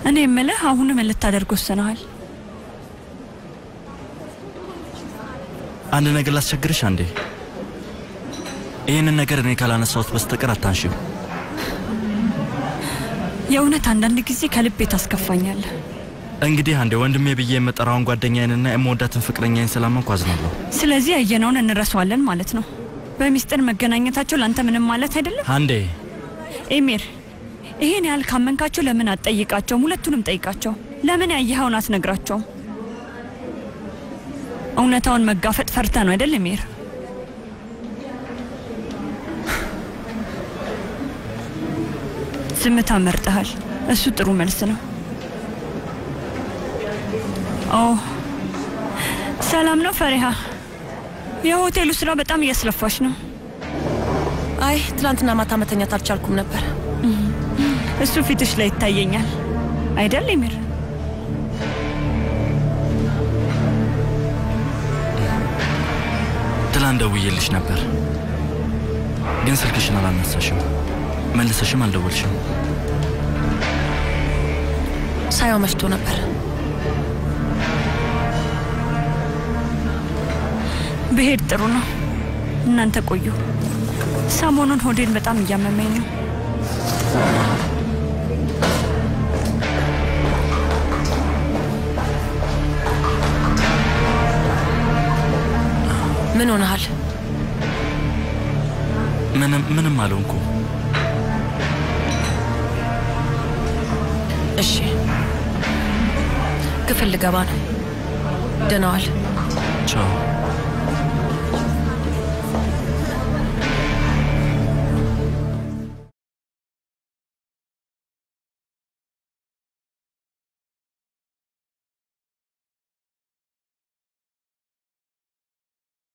እኔ የምልህ አሁን ምን ልታደርግ ወስነሃል? አንድ ነገር ላስቸግርሽ አንዴ። ይህንን ነገር እኔ ካላነሳሁት በስተቀር አታንሺው። የእውነት አንዳንድ ጊዜ ከልቤ ታስከፋኛለህ። እንግዲህ አንዴ ወንድሜ ብዬ የምጠራውን ጓደኛዬንና የምወዳትን ፍቅረኛዬን ስላመንኩ አዝናለሁ። ስለዚህ ያየነውን እንረሳዋለን ማለት ነው። በሚስጥር መገናኘታቸው ለአንተ ምንም ማለት አይደለም። አንዴ ኤሚር፣ ይሄን ያህል ካመንካቸው ለምን አትጠይቃቸውም? ሁለቱንም ጠይቃቸው። ለምን ያየኸውን አትነግራቸውም? እውነታውን መጋፈጥ ፈርተ ነው አይደል ኤሚር? ዝምታ መርጠሃል። እሱ ጥሩ መልስ ነው። ኦ ሰላም ነው ፈሪሃ። የሆቴሉ ስራ በጣም እያስለፋሽ ነው። አይ ትናንትና ማታ መተኛት አልቻልኩም ነበር። እሱ ፊትሽ ላይ ይታየኛል አይደል ኤሚር? ትላንት ደውዬልሽ ነበር፣ ግን ስልክሽን አላነሳሽም፣ መልሰሽም አልደወልሽም። ሳያው መሽቶ ነበር። ብሄድ ጥሩ ነው። እናንተ ቆዩ። ሰሞኑን ሆዴን በጣም እያመመኝ ነው። ምን ሆነሃል? ምንም ምንም አልሆንኩም። እሺ ክፍል ልገባ ነው። ደህና ዋል። ቻው